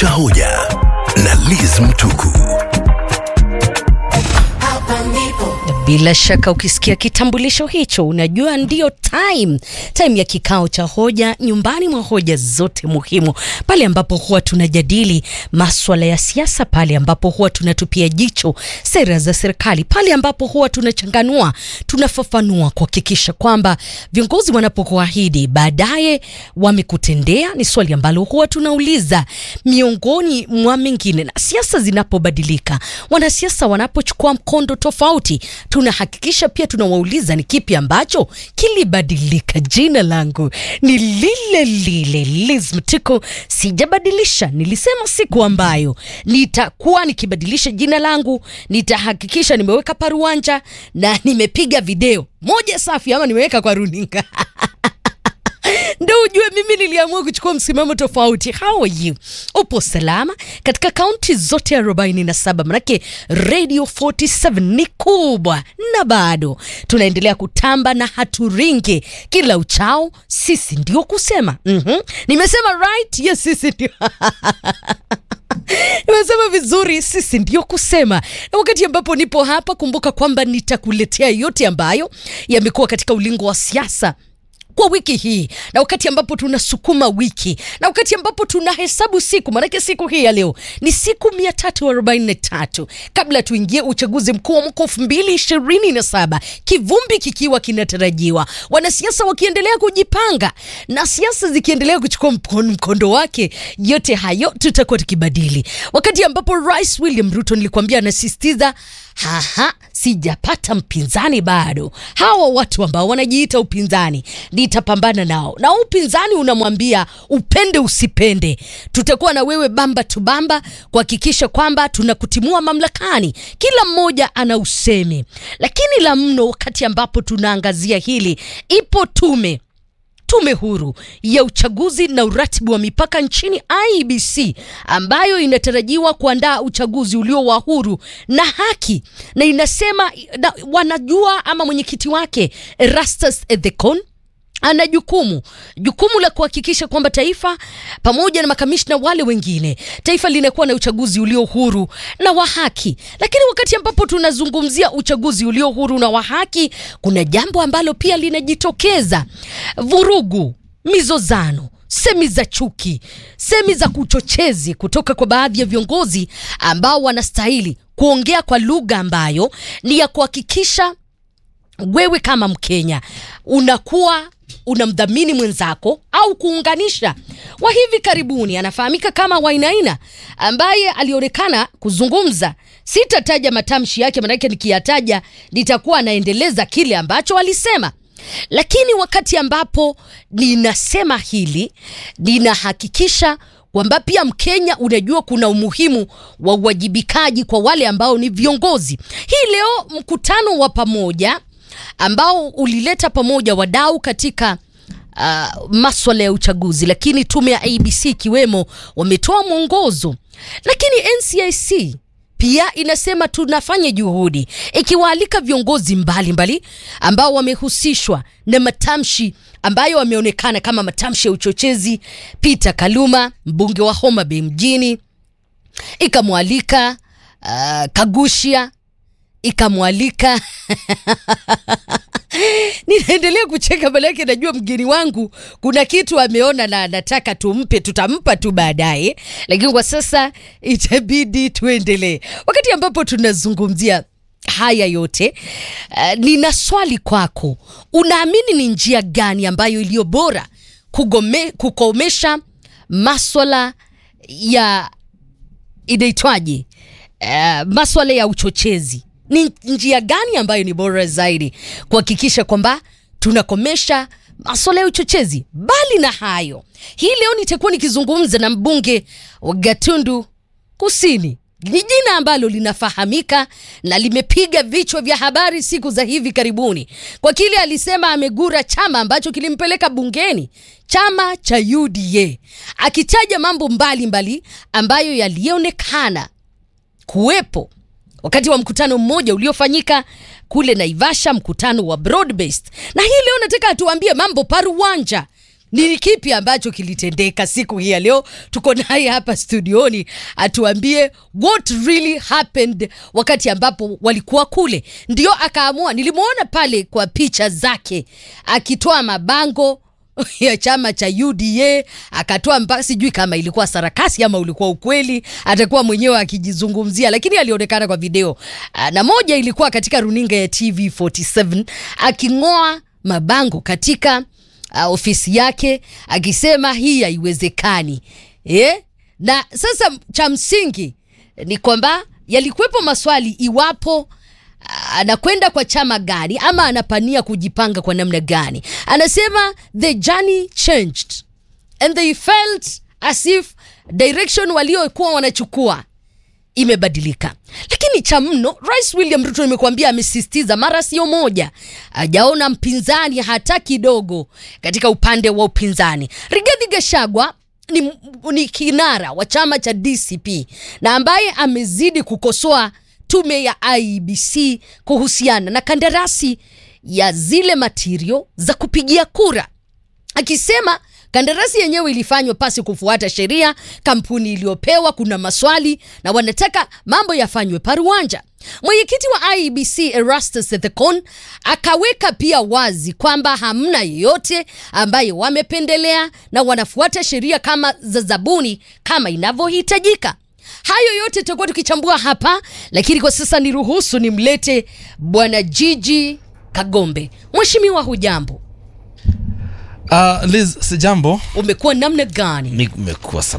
cha hoja na Liz Mtuku. Bila shaka ukisikia kitambulisho hicho unajua ndio time time ya kikao cha hoja nyumbani mwa hoja zote muhimu, pale ambapo huwa tunajadili maswala ya siasa, pale ambapo huwa tunatupia jicho sera za serikali, pale ambapo huwa tunachanganua, tunafafanua kuhakikisha kwamba viongozi wanapokuahidi baadaye wamekutendea. Ni swali ambalo huwa tunauliza miongoni mwa mengine, na siasa zinapobadilika, wanasiasa wanapochukua mkondo tofauti tunahakikisha pia tunawauliza ni kipi ambacho kilibadilika. Jina langu ni lile lile Liz Mtiko, sijabadilisha. Nilisema siku ambayo nitakuwa nikibadilisha jina langu nitahakikisha nimeweka paruanja na nimepiga video moja safi, ama nimeweka kwa runinga ndo ujue mimi niliamua kuchukua msimamo tofauti. How are you? Upo salama katika kaunti zote arobaini na saba manake Radio 47 ni kubwa, na bado tunaendelea kutamba na haturingi kila uchao. Sisi ndio kusema mm-hmm. Nimesema right? Yes, sisi ndio Nimesema vizuri, sisi ndio kusema. Na wakati ambapo nipo hapa, kumbuka kwamba nitakuletea yote ambayo yamekuwa katika ulingo wa siasa kwa wiki hii na wakati ambapo tunasukuma wiki na wakati ambapo tunahesabu siku, maanake siku hii ya leo ni siku mia tatu arobaini na tatu kabla tuingie uchaguzi mkuu wa mwaka elfu mbili ishirini na saba kivumbi kikiwa kinatarajiwa, wanasiasa wakiendelea kujipanga na siasa zikiendelea kuchukua mkondo, mkondo wake. Yote hayo tutakuwa tukibadili wakati ambapo Rais William Ruto nilikuambia anasisitiza haha, sijapata mpinzani bado. Hawa watu ambao wanajiita upinzani nitapambana nao, na upinzani unamwambia upende usipende, tutakuwa na wewe bamba tu bamba kuhakikisha kwamba tunakutimua mamlakani. Kila mmoja ana usemi, lakini la mno, wakati ambapo tunaangazia hili, ipo tume Tume huru ya uchaguzi na uratibu wa mipaka nchini IEBC ambayo inatarajiwa kuandaa uchaguzi ulio wa huru na haki, na inasema na, wanajua ama mwenyekiti wake Erastus Ethekon ana jukumu jukumu la kuhakikisha kwamba taifa pamoja na makamishna wale wengine, taifa linakuwa na uchaguzi ulio huru na wa haki. Lakini wakati ambapo tunazungumzia uchaguzi ulio huru na wa haki, kuna jambo ambalo pia linajitokeza: vurugu, mizozano semi za chuki, semi za kuchochezi kutoka kwa baadhi ya viongozi ambao wanastahili kuongea kwa lugha ambayo ni ya kuhakikisha wewe kama Mkenya unakuwa unamdhamini mwenzako au kuunganisha. Wa hivi karibuni anafahamika kama Wainaina ambaye alionekana kuzungumza. Sitataja matamshi yake, maanake nikiyataja nitakuwa anaendeleza kile ambacho alisema, lakini wakati ambapo ninasema hili ninahakikisha kwamba pia Mkenya unajua kuna umuhimu wa uwajibikaji kwa wale ambao ni viongozi. Hii leo mkutano wa pamoja ambao ulileta pamoja wadau katika uh, maswala ya uchaguzi, lakini tume ya ABC ikiwemo wametoa mwongozo, lakini NCIC pia inasema tunafanya juhudi ikiwaalika viongozi mbalimbali mbali, ambao wamehusishwa na matamshi ambayo wameonekana kama matamshi ya uchochezi. Peter Kaluma mbunge wa Homa Bay mjini ikamwalika uh, Kagushia ikamwalika ninaendelea kucheka manake najua mgeni wangu kuna kitu ameona na nataka tumpe, tutampa tu baadaye, lakini kwa sasa itabidi tuendelee. Wakati ambapo tunazungumzia haya yote uh, nina swali kwako. Unaamini ni njia gani ambayo iliyo bora kugome, kukomesha maswala ya inaitwaje, uh, maswala ya uchochezi ni njia gani ambayo ni bora zaidi kuhakikisha kwamba tunakomesha masuala ya uchochezi? Bali na hayo, hii leo nitakuwa nikizungumza na mbunge wa Gatundu Kusini. Ni jina ambalo linafahamika na limepiga vichwa vya habari siku za hivi karibuni kwa kile alisema amegura chama ambacho kilimpeleka bungeni, chama cha UDA, akitaja mambo mbalimbali mbali ambayo yalionekana kuwepo wakati wa mkutano mmoja uliofanyika kule Naivasha, mkutano wa broad based. Na hii leo nataka atuambie mambo paruwanja ni kipi ambacho kilitendeka siku hii ya leo. Tuko naye hapa studioni atuambie what really happened wakati ambapo walikuwa kule. Ndio akaamua, nilimwona pale kwa picha zake akitoa mabango ya chama cha UDA akatoa mpaka, sijui kama ilikuwa sarakasi ama ulikuwa ukweli, atakuwa mwenyewe akijizungumzia, lakini alionekana kwa video Ah, na moja ilikuwa katika runinga ya TV47 aking'oa mabango katika uh, ofisi yake akisema hii haiwezekani eh? Na sasa cha msingi ni kwamba yalikuwepo maswali iwapo ah, anakwenda kwa chama gani ama anapania kujipanga kwa namna gani. Anasema the journey changed and they felt as if direction waliokuwa wanachukua imebadilika. Lakini cha mno, Rais William Ruto nimekuambia, amesisitiza mara sio moja, hajaona mpinzani hata kidogo katika upande wa upinzani. Rigathi Gachagua ni, ni kinara wa chama cha DCP na ambaye amezidi kukosoa tume ya IEBC kuhusiana na kandarasi ya zile matirio za kupigia kura akisema kandarasi yenyewe ilifanywa pasi kufuata sheria. Kampuni iliyopewa kuna maswali na wanataka mambo yafanywe paruanja. Mwenyekiti wa IEBC Erastus Thekon akaweka pia wazi kwamba hamna yeyote ambaye wamependelea na wanafuata sheria kama za zabuni kama inavyohitajika. Hayo yote tutakuwa tukichambua hapa, lakini kwa sasa niruhusu nimlete bwana Jiji Kagombe. Mheshimiwa, hujambo? Uh, Liz, sijambo. Umekuwa namna gani? Nimekuwa salama.